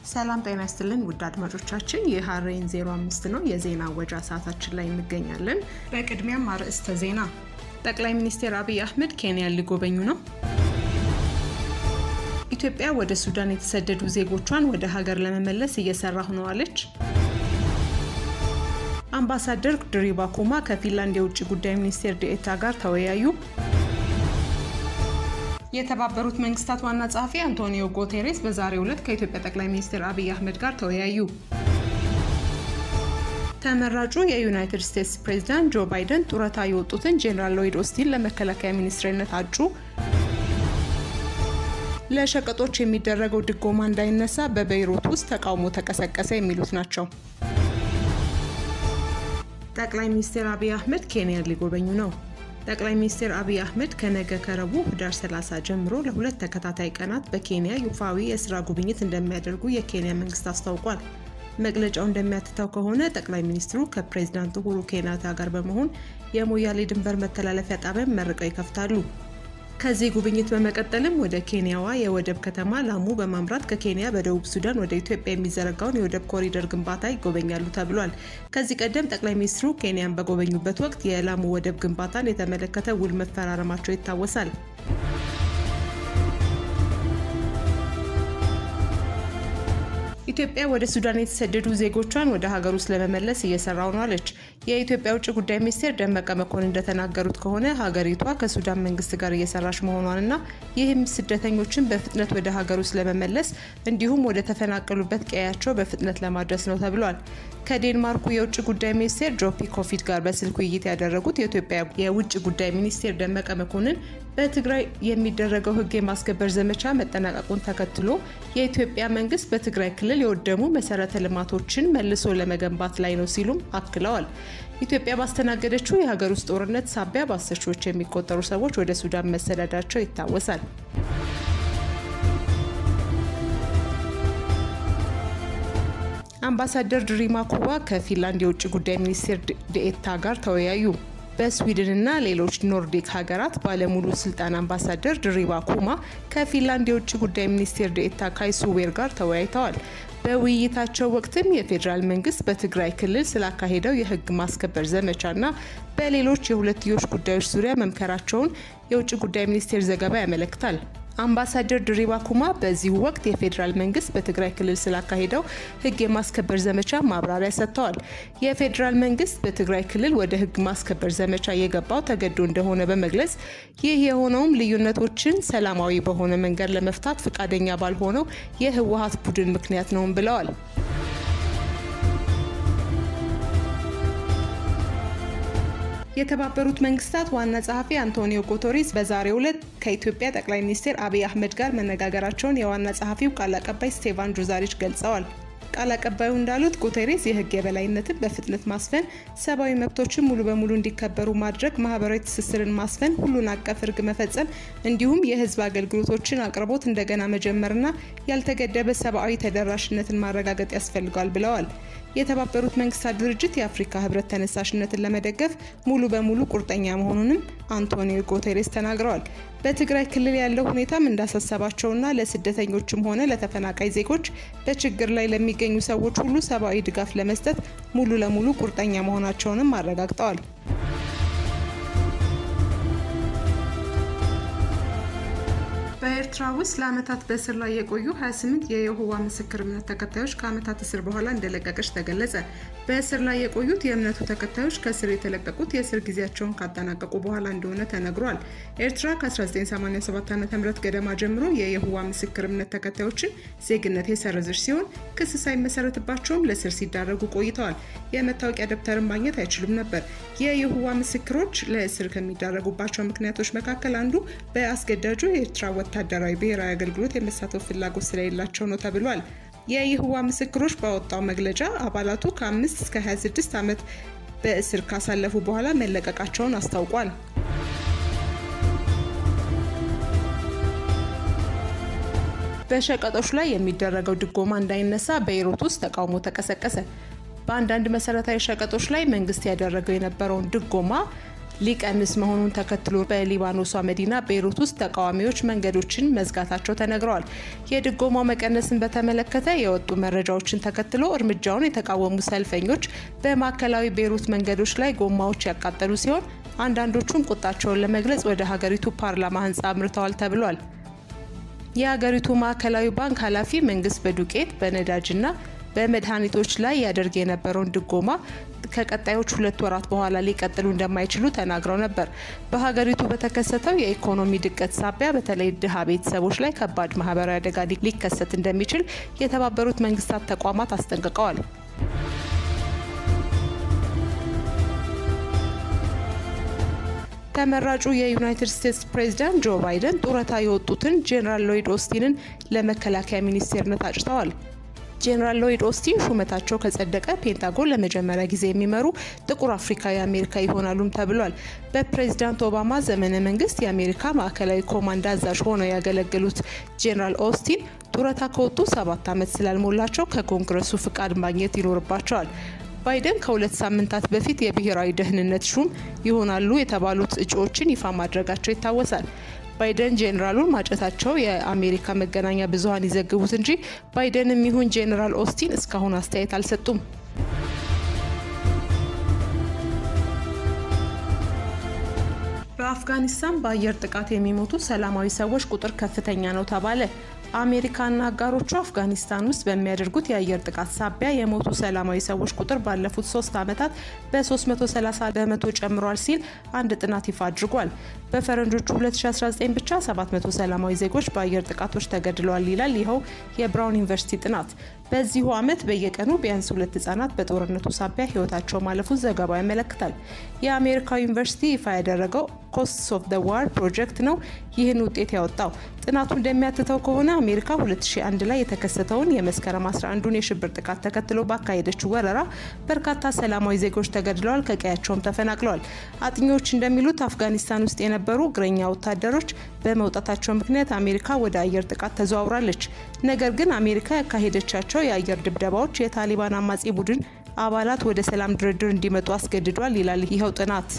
ሰላም ጤና ይስጥልን ውድ አድማጮቻችን፣ ይህ ሀሬን 05 ነው። የዜና ወጃ ሰዓታችን ላይ እንገኛለን። በቅድሚያም አርዕስተ ዜና። ጠቅላይ ሚኒስትር አብይ አህመድ ኬንያን ሊጎበኙ ነው። ኢትዮጵያ ወደ ሱዳን የተሰደዱ ዜጎቿን ወደ ሀገር ለመመለስ እየሰራሁ ነው አለች። አምባሳደር ድሪባ ኩማ ከፊንላንድ የውጭ ጉዳይ ሚኒስቴር ዴኤታ ጋር ተወያዩ። የተባበሩት መንግስታት ዋና ጸሐፊ አንቶኒዮ ጉቴሬስ በዛሬው ዕለት ከኢትዮጵያ ጠቅላይ ሚኒስትር አብይ አህመድ ጋር ተወያዩ። ተመራጩ የዩናይትድ ስቴትስ ፕሬዝዳንት ጆ ባይደን ጡረታ የወጡትን ጄኔራል ሎይድ ኦስቲን ለመከላከያ ሚኒስትርነት አጩ። ለሸቀጦች የሚደረገው ድጎማ እንዳይነሳ በቤይሩት ውስጥ ተቃውሞ ተቀሰቀሰ። የሚሉት ናቸው። ጠቅላይ ሚኒስትር አብይ አህመድ ኬንያን ሊጎበኙ ነው። ጠቅላይ ሚኒስትር አብይ አህመድ ከነገ ከረቡዕ ህዳር 30 ጀምሮ ለሁለት ተከታታይ ቀናት በኬንያ ይፋዊ የስራ ጉብኝት እንደሚያደርጉ የኬንያ መንግስት አስታውቋል። መግለጫው እንደሚያትተው ከሆነ ጠቅላይ ሚኒስትሩ ከፕሬዝዳንት ኡሁሩ ኬንያታ ጋር በመሆን የሞያሌ ድንበር መተላለፊያ ጣቢያን መርቀው ይከፍታሉ። ከዚህ ጉብኝት በመቀጠልም ወደ ኬንያዋ የወደብ ከተማ ላሙ በማምራት ከኬንያ በደቡብ ሱዳን ወደ ኢትዮጵያ የሚዘረጋውን የወደብ ኮሪደር ግንባታ ይጎበኛሉ ተብሏል። ከዚህ ቀደም ጠቅላይ ሚኒስትሩ ኬንያን በጎበኙበት ወቅት የላሙ ወደብ ግንባታን የተመለከተ ውል መፈራረማቸው ይታወሳል። ኢትዮጵያ ወደ ሱዳን የተሰደዱ ዜጎቿን ወደ ሀገር ውስጥ ለመመለስ እየሰራው ነው አለች። የኢትዮጵያ ውጭ ጉዳይ ሚኒስቴር ደመቀ መኮንን እንደተናገሩት ከሆነ ሀገሪቷ ከሱዳን መንግስት ጋር እየሰራች መሆኗንና ይህም ስደተኞችን በፍጥነት ወደ ሀገር ውስጥ ለመመለስ እንዲሁም ወደ ተፈናቀሉበት ቀያቸው በፍጥነት ለማድረስ ነው ተብሏል። ከዴንማርኩ የውጭ ጉዳይ ሚኒስቴር ጆፒ ኮፊድ ጋር በስልክ ውይይት ያደረጉት የኢትዮጵያ የውጭ ጉዳይ ሚኒስቴር ደመቀ መኮንን በትግራይ የሚደረገው ሕግ የማስከበር ዘመቻ መጠናቀቁን ተከትሎ የኢትዮጵያ መንግስት በትግራይ ክልል የወደሙ መሰረተ ልማቶችን መልሶ ለመገንባት ላይ ነው ሲሉም አክለዋል። ኢትዮጵያ ባስተናገደችው የሀገር ውስጥ ጦርነት ሳቢያ በአስር ሺዎች የሚቆጠሩ ሰዎች ወደ ሱዳን መሰደዳቸው ይታወሳል። አምባሳደር ድሪማ ኩባ ከፊንላንድ የውጭ ጉዳይ ሚኒስቴር ዴኤታ ጋር ተወያዩ። በስዊድንና ሌሎች ኖርዲክ ሀገራት ባለሙሉ ስልጣን አምባሳደር ድሪባ ኩማ ከፊንላንድ የውጭ ጉዳይ ሚኒስቴር ዴኤታ ካይሱ ዌር ጋር ተወያይተዋል። በውይይታቸው ወቅትም የፌዴራል መንግስት በትግራይ ክልል ስላካሄደው የህግ ማስከበር ዘመቻና በሌሎች የሁለትዮሽ ጉዳዮች ዙሪያ መምከራቸውን የውጭ ጉዳይ ሚኒስቴር ዘገባ ያመለክታል። አምባሳደር ድሪባ ኩማ በዚሁ ወቅት የፌዴራል መንግስት በትግራይ ክልል ስላካሄደው ህግ የማስከበር ዘመቻ ማብራሪያ ሰጥተዋል። የፌዴራል መንግስት በትግራይ ክልል ወደ ህግ ማስከበር ዘመቻ የገባው ተገዶ እንደሆነ በመግለጽ ይህ የሆነውም ልዩነቶችን ሰላማዊ በሆነ መንገድ ለመፍታት ፈቃደኛ ባልሆነው የህወሀት ቡድን ምክንያት ነውም ብለዋል። የተባበሩት መንግስታት ዋና ጸሐፊ አንቶኒዮ ጉቴሬስ በዛሬው ዕለት ከኢትዮጵያ ጠቅላይ ሚኒስትር አብይ አህመድ ጋር መነጋገራቸውን የዋና ጸሐፊው ቃል አቀባይ ስቴቫን ዱዛሪች ገልጸዋል። ቃል አቀባዩ እንዳሉት ጉቴሬስ የህግ የበላይነትን በፍጥነት ማስፈን፣ ሰብአዊ መብቶችን ሙሉ በሙሉ እንዲከበሩ ማድረግ፣ ማህበራዊ ትስስርን ማስፈን፣ ሁሉን አቀፍ ህግ መፈጸም እንዲሁም የህዝብ አገልግሎቶችን አቅርቦት እንደገና መጀመርና ያልተገደበ ሰብአዊ ተደራሽነትን ማረጋገጥ ያስፈልጋል ብለዋል። የተባበሩት መንግስታት ድርጅት የአፍሪካ ህብረት ተነሳሽነትን ለመደገፍ ሙሉ በሙሉ ቁርጠኛ መሆኑንም አንቶኒዮ ጉቴሬስ ተናግረዋል። በትግራይ ክልል ያለው ሁኔታም እንዳሳሰባቸውና ለስደተኞችም ሆነ ለተፈናቃይ ዜጎች በችግር ላይ ለሚገኙ ሰዎች ሁሉ ሰብአዊ ድጋፍ ለመስጠት ሙሉ ለሙሉ ቁርጠኛ መሆናቸውንም አረጋግጠዋል። በኤርትራ ውስጥ ለዓመታት በእስር ላይ የቆዩ 28 የየሆዋ ምስክር እምነት ተከታዮች ከዓመታት እስር በኋላ እንደለቀቀች ተገለጸ። በእስር ላይ የቆዩት የእምነቱ ተከታዮች ከእስር የተለቀቁት የእስር ጊዜያቸውን ካጠናቀቁ በኋላ እንደሆነ ተነግሯል። ኤርትራ ከ1987 ዓ.ም ገደማ ጀምሮ የየሆዋ ምስክር እምነት ተከታዮችን ዜግነት የሰረዘች ሲሆን ክስ ሳይመሰረትባቸውም ለእስር ሲዳረጉ ቆይተዋል። የመታወቂያ ደብተርን ማግኘት አይችሉም ነበር። የየሆዋ ምስክሮች ለእስር ከሚዳረጉባቸው ምክንያቶች መካከል አንዱ በአስገዳጁ የኤርትራ ወታደራዊ ብሔራዊ አገልግሎት የመሳተፍ ፍላጎት ስለሌላቸው ነው ተብሏል። የይህዋ ምስክሮች ባወጣው መግለጫ አባላቱ ከ5 እስከ 26 ዓመት በእስር ካሳለፉ በኋላ መለቀቃቸውን አስታውቋል። በሸቀጦች ላይ የሚደረገው ድጎማ እንዳይነሳ ቤይሩት ውስጥ ተቃውሞ ተቀሰቀሰ። በአንዳንድ መሰረታዊ ሸቀጦች ላይ መንግስት ያደረገው የነበረውን ድጎማ ሊቀንስ መሆኑን ተከትሎ በሊባኖሷ መዲና ቤይሩት ውስጥ ተቃዋሚዎች መንገዶችን መዝጋታቸው ተነግረዋል። የድጎማው መቀነስን በተመለከተ የወጡ መረጃዎችን ተከትሎ እርምጃውን የተቃወሙ ሰልፈኞች በማዕከላዊ ቤይሩት መንገዶች ላይ ጎማዎች ያቃጠሉ ሲሆን አንዳንዶቹም ቁጣቸውን ለመግለጽ ወደ ሀገሪቱ ፓርላማ ህንፃ አምርተዋል ተብሏል። የሀገሪቱ ማዕከላዊ ባንክ ኃላፊ መንግስት በዱቄት በነዳጅና በመድኃኒቶች ላይ ያደርግ የነበረውን ድጎማ ከቀጣዮች ሁለት ወራት በኋላ ሊቀጥሉ እንደማይችሉ ተናግረው ነበር። በሀገሪቱ በተከሰተው የኢኮኖሚ ድቀት ሳቢያ በተለይ ድሃ ቤተሰቦች ላይ ከባድ ማህበራዊ አደጋ ሊከሰት እንደሚችል የተባበሩት መንግስታት ተቋማት አስጠንቅቀዋል። ተመራጩ የዩናይትድ ስቴትስ ፕሬዝዳንት ጆ ባይደን ጡረታ የወጡትን ጄኔራል ሎይድ ኦስቲንን ለመከላከያ ሚኒስቴርነት አጭተዋል። ጄኔራል ሎይድ ኦስቲን ሹመታቸው ከጸደቀ ፔንታጎን ለመጀመሪያ ጊዜ የሚመሩ ጥቁር አፍሪካዊ አሜሪካ ይሆናሉም ተብሏል። በፕሬዝዳንት ኦባማ ዘመነ መንግስት የአሜሪካ ማዕከላዊ ኮማንድ አዛዥ ሆነው ያገለገሉት ጄኔራል ኦስቲን ጡረታ ከወጡ ሰባት ዓመት ስላልሞላቸው ከኮንግረሱ ፍቃድ ማግኘት ይኖርባቸዋል። ባይደን ከሁለት ሳምንታት በፊት የብሔራዊ ደህንነት ሹም ይሆናሉ የተባሉት እጩዎችን ይፋ ማድረጋቸው ይታወሳል። ባይደን ጄኔራሉን ማጨታቸው የአሜሪካ መገናኛ ብዙኃን ይዘግቡት እንጂ ባይደንም ይሁን ጄኔራል ኦስቲን እስካሁን አስተያየት አልሰጡም። በአፍጋኒስታን በአየር ጥቃት የሚሞቱ ሰላማዊ ሰዎች ቁጥር ከፍተኛ ነው ተባለ። አሜሪካና አጋሮቹ አፍጋኒስታን ውስጥ በሚያደርጉት የአየር ጥቃት ሳቢያ የሞቱ ሰላማዊ ሰዎች ቁጥር ባለፉት ሶስት ዓመታት በ330 በመቶ ጨምሯል ሲል አንድ ጥናት ይፋ አድርጓል። በፈረንጆቹ 2019 ብቻ 700 ሰላማዊ ዜጎች በአየር ጥቃቶች ተገድለዋል ይላል ይኸው የብራውን ዩኒቨርሲቲ ጥናት። በዚሁ ዓመት በየቀኑ ቢያንስ ሁለት ህጻናት በጦርነቱ ሳቢያ ህይወታቸው ማለፉን ዘገባው ያመለክታል። የአሜሪካ ዩኒቨርሲቲ ይፋ ያደረገው ኮስትስ ኦፍ ደ ዋር ፕሮጀክት ነው ይህን ውጤት ያወጣው። ጥናቱ እንደሚያትተው ከሆነ አሜሪካ 2001 ላይ የተከሰተውን የመስከረም 11ዱን የሽብር ጥቃት ተከትሎ ባካሄደችው ወረራ በርካታ ሰላማዊ ዜጎች ተገድለዋል፣ ከቀያቸውም ተፈናቅለዋል። አጥኚዎች እንደሚሉት አፍጋኒስታን ውስጥ የነበሩ እግረኛ ወታደሮች በመውጣታቸው ምክንያት አሜሪካ ወደ አየር ጥቃት ተዘዋውራለች። ነገር ግን አሜሪካ ያካሄደቻቸው የአየር ድብደባዎች የታሊባን አማጺ ቡድን አባላት ወደ ሰላም ድርድር እንዲመጡ አስገድዷል ይላል ይኸው ጥናት።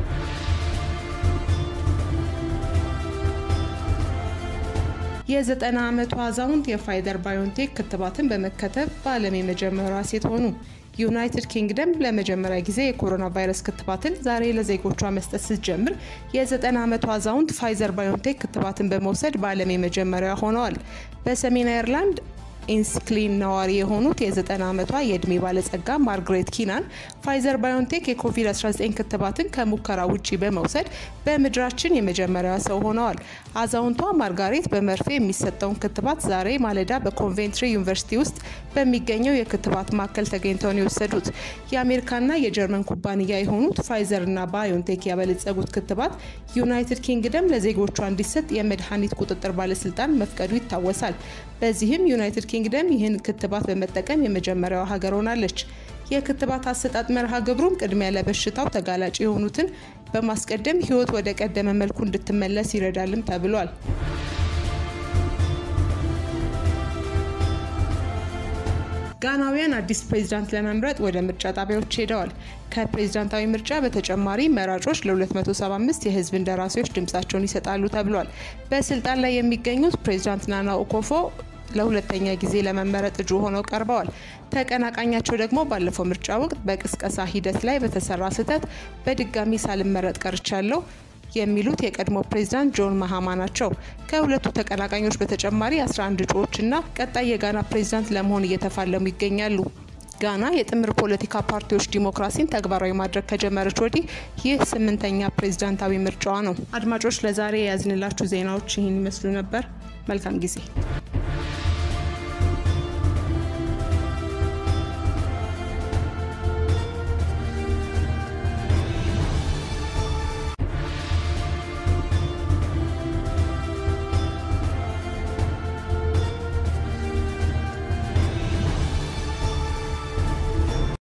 የዘጠና ዓመቱ አዛውንት የፋይዘር ባዮንቴክ ክትባትን በመከተብ በዓለም የመጀመሪያ ሴት ሆኑ። ዩናይትድ ኪንግደም ለመጀመሪያ ጊዜ የኮሮና ቫይረስ ክትባትን ዛሬ ለዜጎቿ መስጠት ስትጀምር የ90 ዓመቱ አዛውንት ፋይዘር ባዮንቴክ ክትባትን በመውሰድ በዓለም የመጀመሪያ ሆነዋል። በሰሜን አየርላንድ ኢንስክሊን ነዋሪ የሆኑት የ90 ዓመቷ የዕድሜ ባለጸጋ ማርግሬት ኪናን ፋይዘር ባዮንቴክ የኮቪድ-19 ክትባትን ከሙከራ ውጪ በመውሰድ በምድራችን የመጀመሪያዋ ሰው ሆነዋል። አዛውንቷ ማርጋሬት በመርፌ የሚሰጠውን ክትባት ዛሬ ማለዳ በኮንቬንትሪ ዩኒቨርሲቲ ውስጥ በሚገኘው የክትባት ማዕከል ተገኝተው ነው የወሰዱት። የአሜሪካና የጀርመን ኩባንያ የሆኑት ፋይዘርና ባዮንቴክ ያበለጸጉት ክትባት ዩናይትድ ኪንግደም ለዜጎቿ እንዲሰጥ የመድኃኒት ቁጥጥር ባለስልጣን መፍቀዱ ይታወሳል። በዚህም ዩናይትድ ኪንግደም ይህን ክትባት በመጠቀም የመጀመሪያዋ ሀገር ሆናለች። የክትባት አሰጣጥ መርሃ ግብሩም ቅድሚያ ለበሽታው ተጋላጭ የሆኑትን በማስቀደም ሕይወት ወደ ቀደመ መልኩ እንድትመለስ ይረዳልም ተብሏል። ጋናውያን አዲስ ፕሬዝዳንት ለመምረጥ ወደ ምርጫ ጣቢያዎች ሄደዋል። ከፕሬዝዳንታዊ ምርጫ በተጨማሪ መራጮች ለ275 የህዝብ እንደራሴዎች ድምጻቸውን ይሰጣሉ ተብሏል። በስልጣን ላይ የሚገኙት ፕሬዝዳንት ናና ኦኮፎ ለሁለተኛ ጊዜ ለመመረጥ እጩ ሆነው ቀርበዋል። ተቀናቃኛቸው ደግሞ ባለፈው ምርጫ ወቅት በቅስቀሳ ሂደት ላይ በተሰራ ስህተት በድጋሚ ሳልመረጥ ቀርቻለሁ የሚሉት የቀድሞ ፕሬዝዳንት ጆን ማሃማ ናቸው። ከሁለቱ ተቀናቃኞች በተጨማሪ 11 እጩዎችና ቀጣይ የጋና ፕሬዝዳንት ለመሆን እየተፋለሙ ይገኛሉ። ጋና የጥምር ፖለቲካ ፓርቲዎች ዲሞክራሲን ተግባራዊ ማድረግ ከጀመረች ወዲህ ይህ ስምንተኛ ፕሬዝዳንታዊ ምርጫዋ ነው። አድማጮች ለዛሬ የያዝንላችሁ ዜናዎች ይህን ይመስሉ ነበር። መልካም ጊዜ